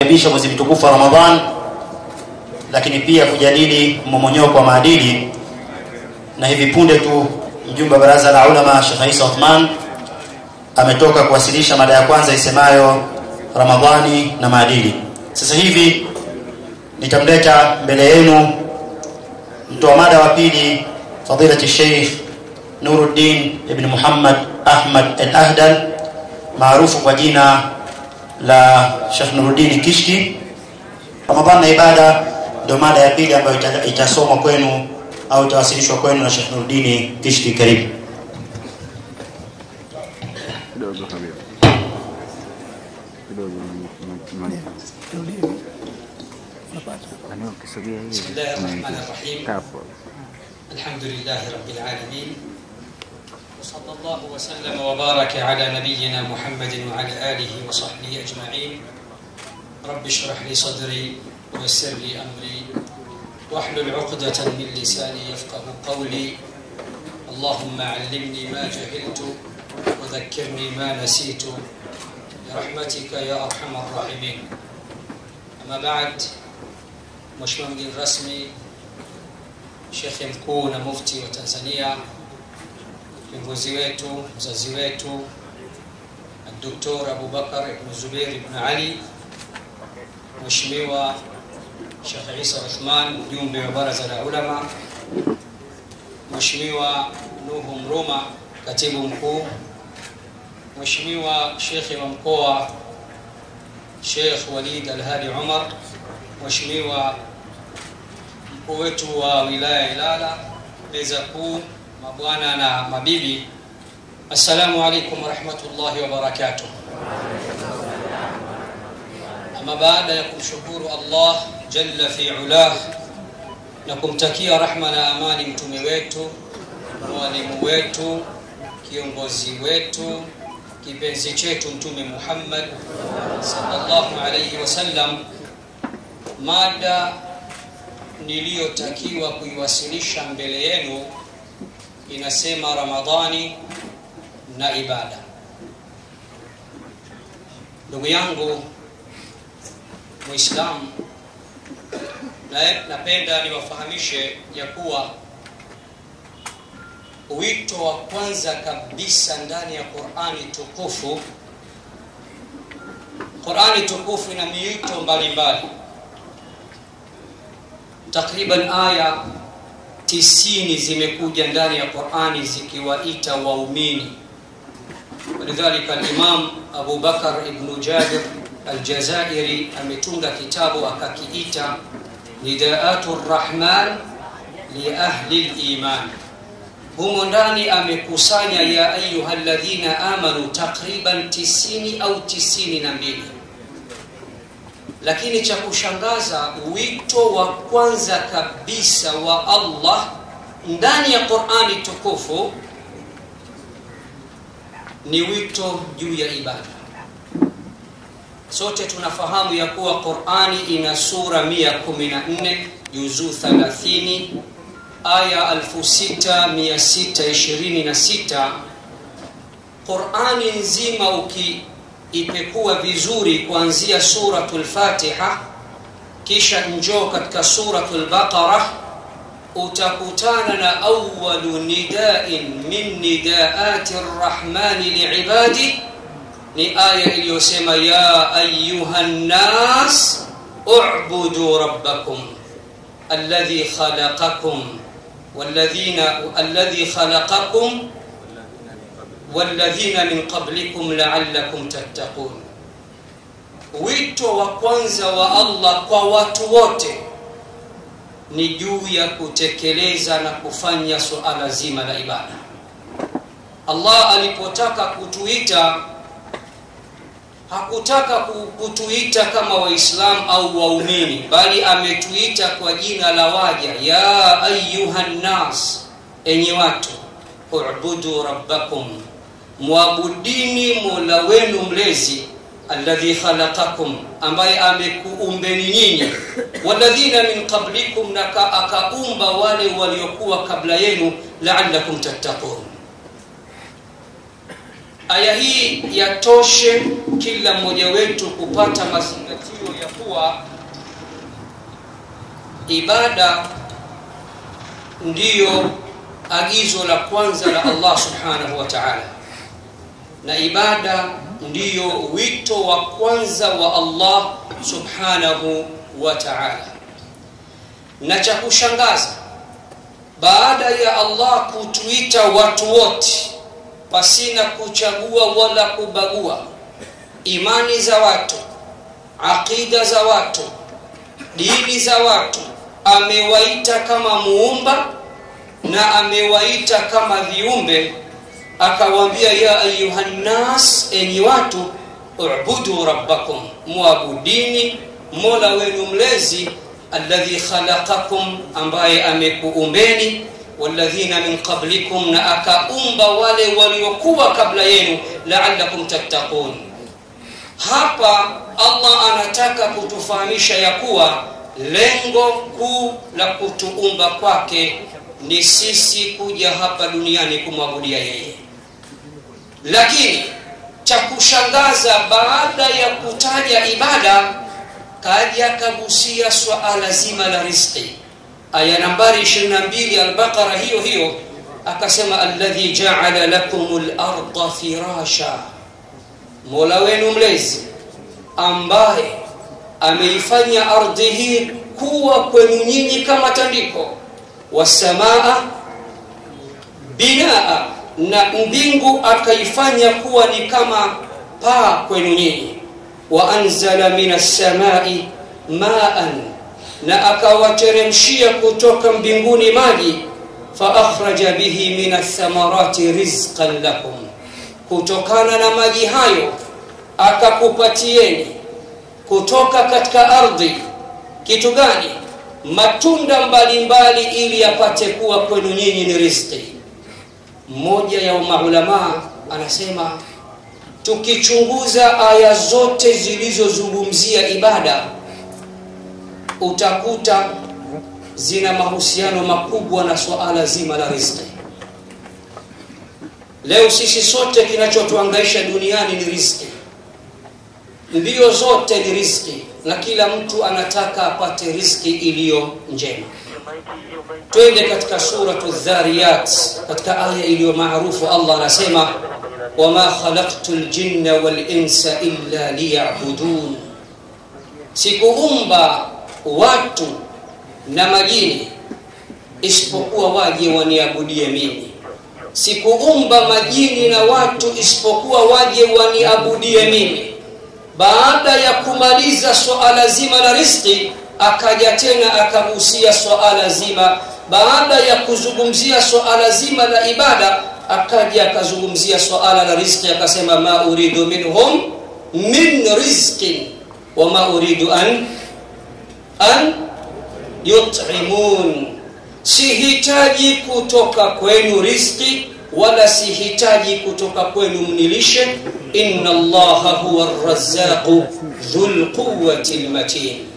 kukaribisha mwezi mtukufu wa Ramadhan, lakini pia kujadili mmomonyoko wa maadili, na hivi punde tu mjumbe wa baraza la ulama Sheikh Isa Uthman ametoka kuwasilisha mada ya kwanza isemayo Ramadhani na maadili. Sasa hivi nitamleta mbele yenu mtoa mada wa pili fadilati Sheikh Nuruddin ibn Muhammad Ahmad al-Ahdal maarufu kwa jina la Sheikh Nuruddin Kishki. Ramadhan na ibada ndio mada ya pili ambayo ita- itasomwa kwenu au itawasilishwa kwenu na Sheikh Nuruddin Kishki. Karibu. kidogo habibi kidogo ukisogea hivi بسم الله الرحمن الرحيم kapo الحمد لله رب العالمين وصلى الله وسلم وبارك على نبينا محمد وعلى آله وصحبه أجمعين رب اشرح لي صدري ويسر لي أمري واحلل عقدة من لساني يفقه قولي اللهم علمني ما جهلت وذكرني ما نسيت برحمتك يا أرحم الراحمين أما بعد Mheshimiwa mgeni rasmi, shekhe mkuu na mufti wa Tanzania, kiongozi wetu, mzazi wetu, Dr. Abubakar ibn Zubair ibn Ali, Mheshimiwa Sheikh Isa Uthman, mjumbe wa baraza la ulama, Mheshimiwa Nuhu Mruma, katibu mkuu, Mheshimiwa shekhe wa mkoa Sheikh Walid Alhadi Umar, Mheshimiwa mkuu wetu wa wilaya ya Ilala, meza kuu, mabwana na mabibi, assalamu alaikum warahmatullahi wabarakatuh. Ama baada ya kumshukuru Allah jalla fi ulah na kumtakia rahma na amani mtume wetu, mwalimu wetu, kiongozi wetu, kipenzi chetu Mtume Muhammad sallallahu alayhi wasallam mada niliyotakiwa kuiwasilisha mbele yenu inasema Ramadhani na ibada. Ndugu yangu Muislamu, na napenda niwafahamishe ya kuwa wito wa kwanza kabisa ndani ya Qur'ani tukufu, Qur'ani tukufu ina miito mbalimbali takriban aya tisini zimekuja ndani ya Qur'ani zikiwaita waumini. Walidhalika al-Imam Abu Bakar ibn Jabir al-Jazairi ametunga kitabu akakiita Nidaatu Rahman li ahli al-iman. Humo ndani amekusanya ya ayyuhalladhina amanu takriban tisini au tisini na mbili lakini cha kushangaza wito wa kwanza kabisa wa Allah ndani ya Qur'ani tukufu ni wito juu ya ibada. Sote tunafahamu ya kuwa Qur'ani ina sura 114 juzuu 30 aya 6626 Qur'ani nzima uki ipekua vizuri kuanzia suratul Fatiha kisha njoo katika suratul Baqara utakutana na awwalu nidain min nidaati rrahmani liibadi ni aya iliyosema ya ayuha nnas ubudu rabbakum alladhi khalaqakum walladhina alladhi khalaqakum walladhina min qablikum la'allakum tattaqun. Wito wa kwanza wa Allah kwa watu wote ni juu ya kutekeleza na kufanya suala zima la ibada. Allah alipotaka kutuita hakutaka kutuita kama waislamu au waumini bali ametuita kwa jina la waja ya ayuhan nas enyi watu ubudu rabbakum mwabudini mola wenu mlezi alladhi khalaqakum ambaye amekuumbeni nyinyi walladhina min qablikum na akaumba wale waliokuwa kabla yenu la'allakum tattaqun aya hii yatoshe kila mmoja wetu kupata mazingatio ya kuwa ibada ndiyo agizo la kwanza la allah subhanahu wa taala na ibada ndiyo wito wa kwanza wa allah subhanahu wa taala na cha kushangaza baada ya allah kutuita watu wote pasina kuchagua wala kubagua imani za watu aqida za watu dini za watu amewaita kama muumba na amewaita kama viumbe akawaambia ya ayuhannas enyi watu ubudu rabbakum muabudini mola wenu mlezi alladhi khalaqakum ambaye amekuumbeni walladhina min qablikum na akaumba wale waliokuwa kabla yenu laalakum tattaqun hapa allah anataka kutufahamisha ya kuwa lengo kuu la kutuumba kwake ni sisi kuja hapa duniani kumwabudia yeye lakini cha kushangaza baada ya kutaja ibada kaja kagusia swala zima la rizqi aya nambari 22 albaqara hiyo hiyo akasema alladhi jaala lakum larda firasha mola wenu mlezi ambaye ameifanya ardhi hii kuwa kwenu nyinyi kama tandiko wasamaa binaa na mbingu akaifanya kuwa ni kama paa kwenu nyinyi waanzala min assamai maan na akawateremshia kutoka mbinguni maji faakhraja bihi min athamarati rizqan lakum kutokana na maji hayo akakupatieni kutoka katika ardhi kitu gani matunda mbalimbali ili yapate kuwa kwenu nyinyi ni rizqi mmoja ya maulamaa anasema tukichunguza aya zote zilizozungumzia ibada utakuta zina mahusiano makubwa na suala zima la rizqi leo sisi sote kinachotuangaisha duniani ni rizqi mbio zote ni rizqi na kila mtu anataka apate rizqi iliyo njema twende katika suratu dhariyat katika aya iliyo maarufu allah anasema wama khalaqtu ljinna walinsa illa liyabudun sikuumba watu na majini isipokuwa waje waniabudie mimi sikuumba majini na watu isipokuwa waje waniabudie mimi baada ya kumaliza swala zima la rizqi akaja tena akagusia swala zima baada ya kuzungumzia swala zima la ibada akaja akazungumzia swala la rizqi akasema ma uridu minhum min rizqin wama uridu an an yut'imun sihitaji kutoka kwenu rizqi wala sihitaji kutoka kwenu mnilishe inna allaha huwa arrazzaqu dhul quwwati almatin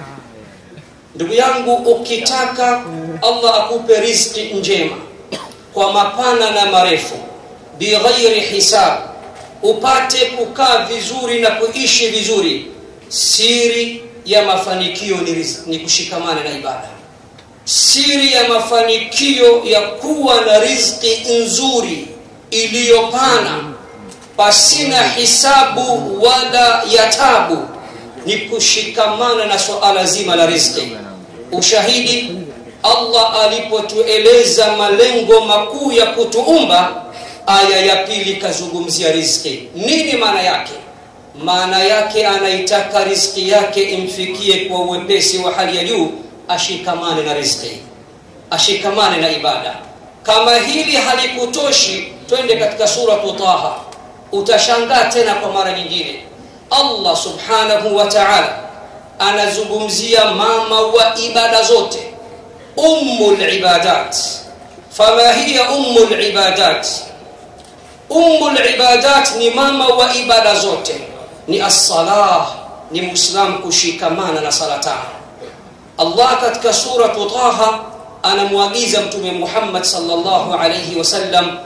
ndugu yangu ukitaka allah akupe rizqi njema kwa mapana na marefu bighairi hisab upate kukaa vizuri na kuishi vizuri siri ya mafanikio ni, rizqi, ni kushikamana na ibada siri ya mafanikio ya kuwa na rizqi nzuri iliyopana pasina hisabu wala ya tabu ni kushikamana na suala zima la rizqi ushahidi allah alipotueleza malengo makuu ya kutuumba aya ya pili kazungumzia rizqi nini maana yake maana yake anaitaka rizqi yake imfikie kwa uwepesi wa hali ya juu ashikamane na rizqi ashikamane na ibada kama hili halikutoshi twende katika suratu taha utashangaa tena kwa mara nyingine allah subhanahu wa taala anazungumzia mama wa ibada zote ummu libadat fama hiya ummu libadat ummu libadat ni mama wa ibada zote ni assalah ni muislam kushikamana na sala tano allah katika suratu taha anamwagiza mtume muhammad salllahu alaihi wasallam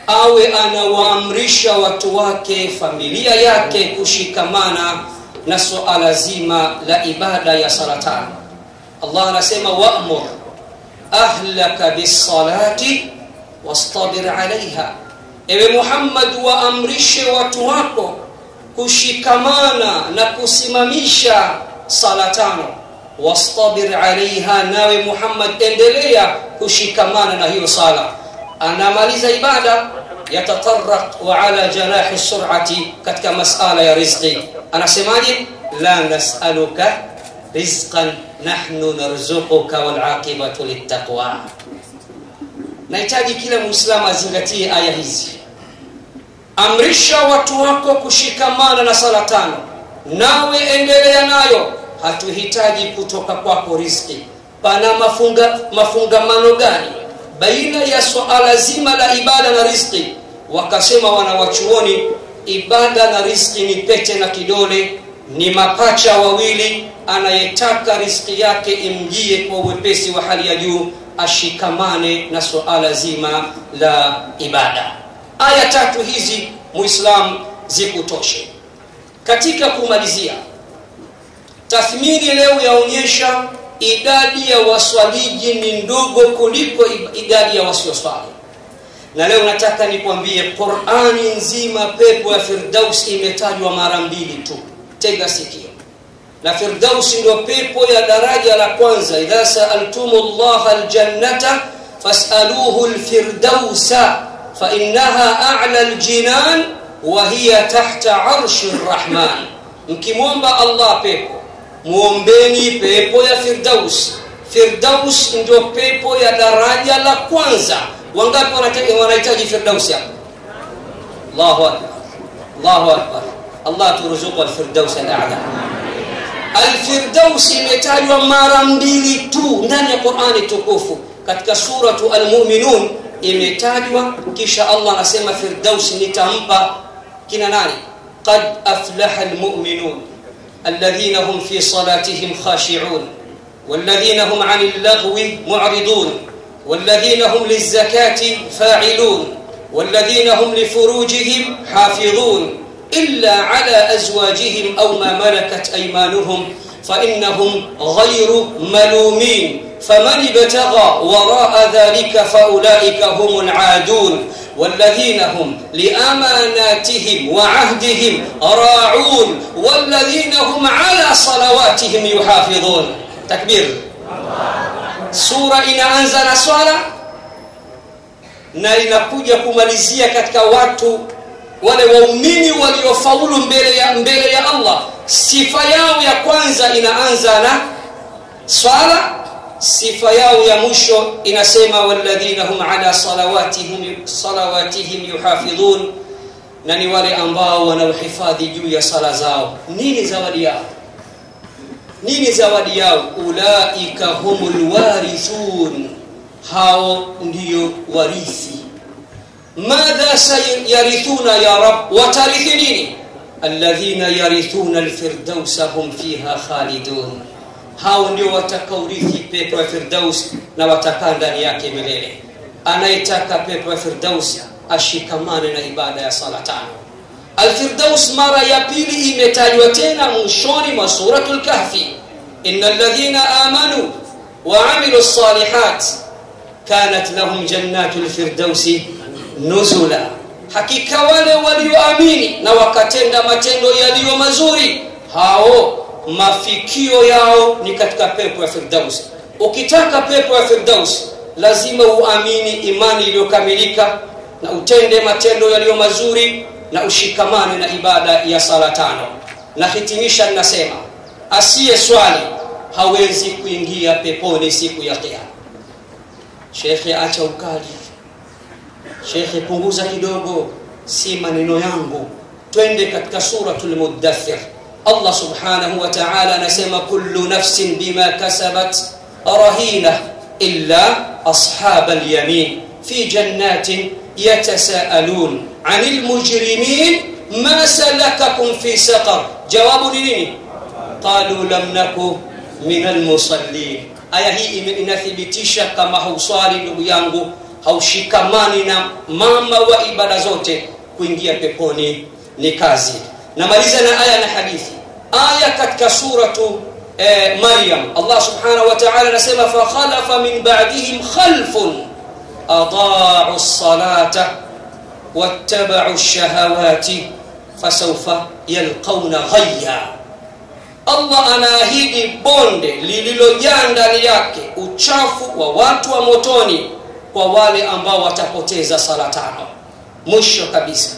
awe anawaamrisha watu wake familia yake kushikamana na suala zima la ibada ya sala tano allah anasema wamur ahlaka bisalati wastabir alaiha ewe muhammad waamrishe watu wako kushikamana na kusimamisha sala tano wastabir alaiha nawe muhammad endelea kushikamana na hiyo sala anamaliza ibada yatataraq ala janahi surati katika masala ya rizqi anasemaje la nasaluka rizqan nahnu narzuquka walaqibatu littaqwa nahitaji kila muislamu azingatie aya hizi amrisha watu wako kushikamana na sala tano nawe endelea nayo hatuhitaji kutoka kwako riziki pana mafunga, mafungamano gani baina ya suala zima la ibada na riziki wakasema wanawachuoni ibada na riziki ni pete na kidole ni mapacha wawili anayetaka riziki yake imjie kwa uwepesi wa hali ya juu ashikamane na suala zima la ibada aya tatu hizi muislam zikutoshe katika kumalizia tathmini leo yaonyesha idadi ya waswaliji ni ndogo kuliko idadi ya wasioswali na leo nataka nikwambie qurani nzima pepo ya firdaus imetajwa mara mbili tu tega sikio na firdausi ndio pepo ya daraja la kwanza idha saaltum llaha ljannata fasaluhu lfirdausa fainaha ala ljinan wa hiya tahta arshi rrahman mkimwomba allah pepo mwombeni pepo ya firdaus firdaus ndio pepo ya daraja la kwanza wangapi wanahitaji firdausi hapo allahu akbar allahu akbar allah turuzuku alfirdaus alala alfirdaus imetajwa mara mbili tu ndani ya qurani tukufu katika suratu almuminun imetajwa kisha allah anasema firdaus nitampa kina nani qad aflaha almuminun الذين هم في صلاتهم خاشعون والذين هم عن اللغو معرضون والذين هم للزكاة فاعلون والذين هم لفروجهم حافظون إلا على أزواجهم أو ما ملكت أيمانهم فإنهم غير ملومين فمن ابتغى وراء ذلك فأولئك هم العادون والذين هم لأماناتهم وعهدهم راعون والذين هم على صلواتهم يحافظون تكبير sura inaanza na swala na inakuja kumalizia katika watu wale waumini waliofaulu mbele ya mbele ya allah sifa yao ya kwanza inaanza na swala sifa yao ya mwisho inasema walladhina hum ala salawatihim, salawatihim yuhafidhun na ni wale ambao wanaohifadhi juu ya sala zao nini zawadi yao nini zawadi yao ulaika humul warithun hao ndiyo warithi madha sayarithuna ya rab watarithi nini alladhina yarithuna alfirdausa hum fiha khalidun hao ndio watakaurithi pepo ya firdaus na watakaa ndani yake milele anayetaka pepo ya firdaus ashikamane na ibada ya sala tano alfirdaus mara ya pili imetajwa tena mwishoni mwa suratu lkahfi ina ladhina amanu waamilu lsalihat kanat lahum jannatu lfirdausi nuzula hakika wale walioamini na wakatenda matendo yaliyo mazuri hao mafikio yao ni katika pepo ya firdaus ukitaka pepo ya firdaus lazima uamini imani iliyokamilika na utende matendo yaliyo mazuri na ushikamane na ibada ya sala tano na hitimisha ninasema asiye swali hawezi kuingia peponi siku ya kiama shekhe acha ukali shekhe punguza kidogo si maneno yangu twende katika suratul muddathir allah subhanahu wa ta'ala anasema kullu nafsin bima kasabat rahina illa ashab alyamin fi jannatin yatasaalun عن المجرمين ما سلككم في سقر جواب نيني قالوا لم نكن من المصلين aya hii inathibitisha kama hauswali ndugu yangu haushikamani na mama wa ibada zote kuingia peponi ni kazi namaliza na aya na hadithi aya katika suratu eh, maryam allah subhanahu wa taala anasema fakhalafa min badihim khalfun adaau lsalata wattabau lshahawati fasaufa yalqauna ghayya allah anaahidi bonde lililojaa ndani yake uchafu wa watu wa motoni kwa wale ambao watapoteza sala tano mwisho kabisa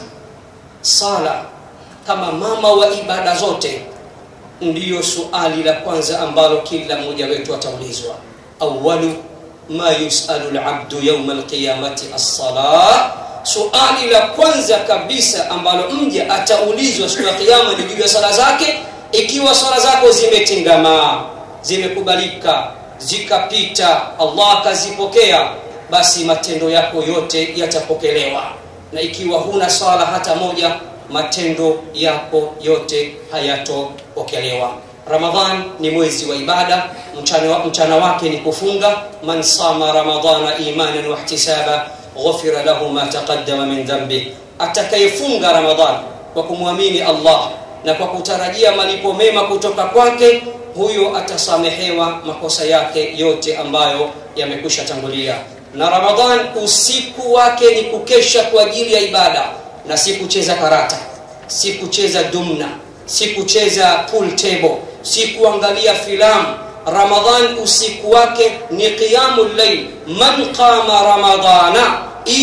sala kama mama wa ibada zote ndiyo suali la kwanza ambalo kila mmoja wetu ataulizwa awalu ma yusalu labdu yauma alqiyamati alsala suali la kwanza kabisa ambalo mja ataulizwa siku ya kiama ni juu ya sala zake ikiwa sala zako zimetingamaa zimekubalika zikapita allah akazipokea basi matendo yako yote yatapokelewa na ikiwa huna sala hata moja matendo yako yote hayatopokelewa ramadhan ni mwezi wa ibada mchana, mchana wake ni kufunga man sama ramadana imanan wahtisaba ghufira lahu ma taqaddama min dhanbih atakayefunga ramadhan kwa kumwamini allah na kwa kutarajia malipo mema kutoka kwake huyo atasamehewa makosa yake yote ambayo yamekwisha tangulia na ramadhan usiku wake ni kukesha kwa ajili ya ibada na si kucheza karata si kucheza dumna si kucheza pool table si kuangalia filamu ramadhan usiku wake ni qiyamu llail man qama ramadana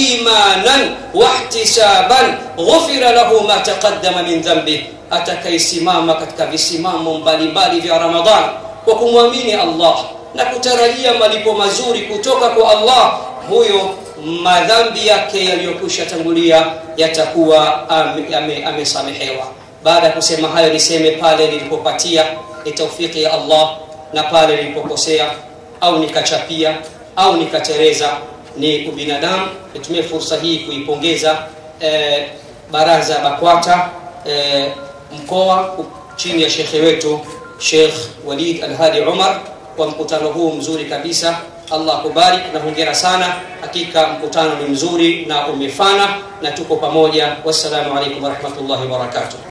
imanan wahtisaban ghufira lahu ma taqaddama min dhanbih atakayesimama katika visimamo mbalimbali vya ramadhan kwa kumwamini allah na kutarajia malipo mazuri kutoka kwa allah huyo madhambi yake yaliyokwisha tangulia yatakuwa amesamehewa ame, baada ya kusema hayo niseme pale nilipopatia ni taufiki ya allah na pale nilipokosea au nikachapia au nikatereza ni ubinadamu nitumie fursa hii kuipongeza eh, baraza bakwata eh, mkoa chini ya shekhe wetu shekh walid alhadi umar kwa mkutano huu mzuri kabisa allah akubarik na hongera sana hakika mkutano ni mzuri na umefana na tuko pamoja wassalamu alaikum warahmatullahi wabarakatuh